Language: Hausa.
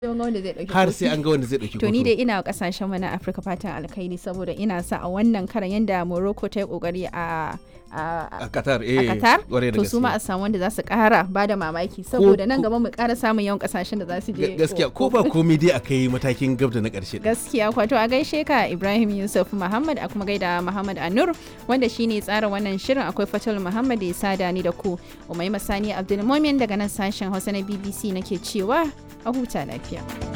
wanda zai dauki har kofi. sai an ga wanda zai dauki to ni kofi. dai ina kasashen mu na Afirka fatan alkhairi saboda ina sa a wannan karan yanda Morocco ta yi kokari a a a Qatar eh a Qatar kwarai da to su ma a gaske. samu wanda za su kara ba da mamaki saboda nan ko- gaba mu kara samun yawan kasashen da za su je Ga- gaskiya ko ba komai dai akai matakin gab da na karshe gaskiya kwato a gaishe ka Ibrahim Yusuf Muhammad a kuma gaida Muhammad Anur wanda shine tsara wannan shirin akwai Fatul Muhammad da ya sada ni da ku Umaima Sani Abdulmumin daga nan sashen Hausa na BBC nake cewa a huta lafiya